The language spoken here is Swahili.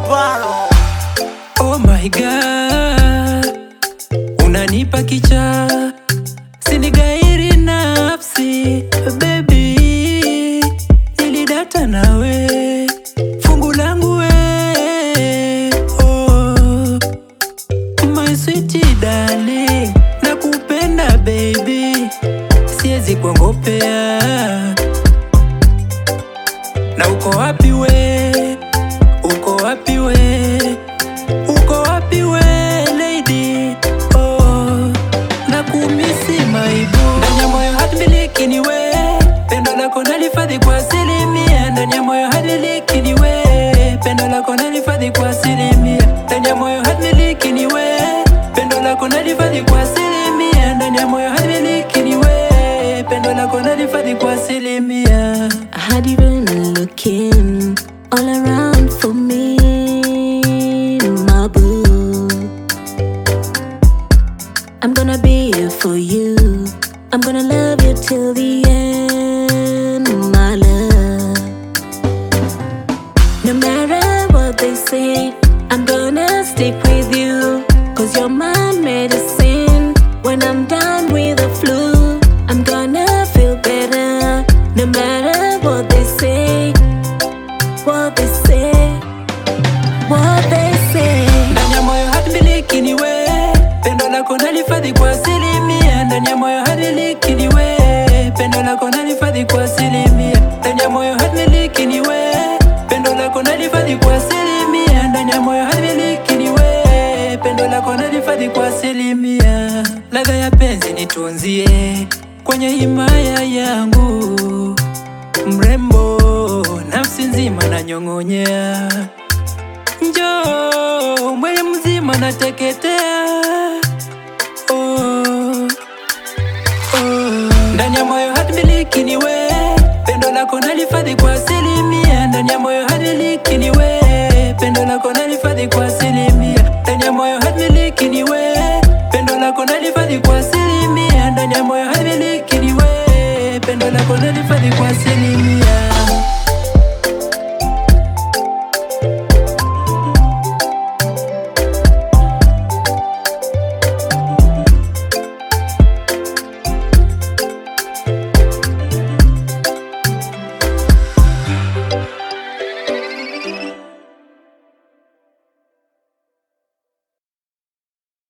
Baro. Oh my god, unanipa kicha, sinigairi nafsi baby, nilidata nawe fungu langu we oh, my sweet darling, nakupenda baby, siwezi kuongopea na uko wapi we, uko wapi we uko wapi we lady oh, na kumisi maibu ndani ya moyo hatimiliki ni we pendo lako nalifadhi kwa asilimia ndani ya moyo hatimiliki ni we pendo lako nalifadhi kwa asilimia ndani ya moyo hatimiliki ni we pendo lako nalifadhi kwa asilimia ndani ya moyo hatimiliki ni we pendo lako nalifadhi kwa asilimia I had you been looking all around for me, my boo. I'm gonna be here for you. I'm gonna love you till the end, my love. No matter what they say, I'm gonna stick with you. Cause you're my medicine. When I'm done with the flu, I'm gonna feel better. No matter what they say, what they say, what they say. ndani ya moyo hatimiliki ni we pendo lako nalifadhi kwa asilimia ndani ya moyo hatimiliki ni we pendo lako nalifadhi kwa asilimia ndani ya moyo hatimiliki ni we pendo lako nalifadhi kwa asilimia ndani ya moyo hatimiliki ni we pendo lako nalifadhi kwa asilimia ladha ya penzi nitunzie kwenye himaya yangu mrembo nafsi nzima nanyong'onyea Njoo mwili mzima nateketea oh, oh. Ndani ya moyo hatimiliki ni we pendo lako nalifadhi kwa asilimia ndani ya moyo hatimiliki ni we pendo lako nalifadhi kwa asilimia ndani ya moyo hatimiliki ni we pendo lako nalifadhi kwa asilimia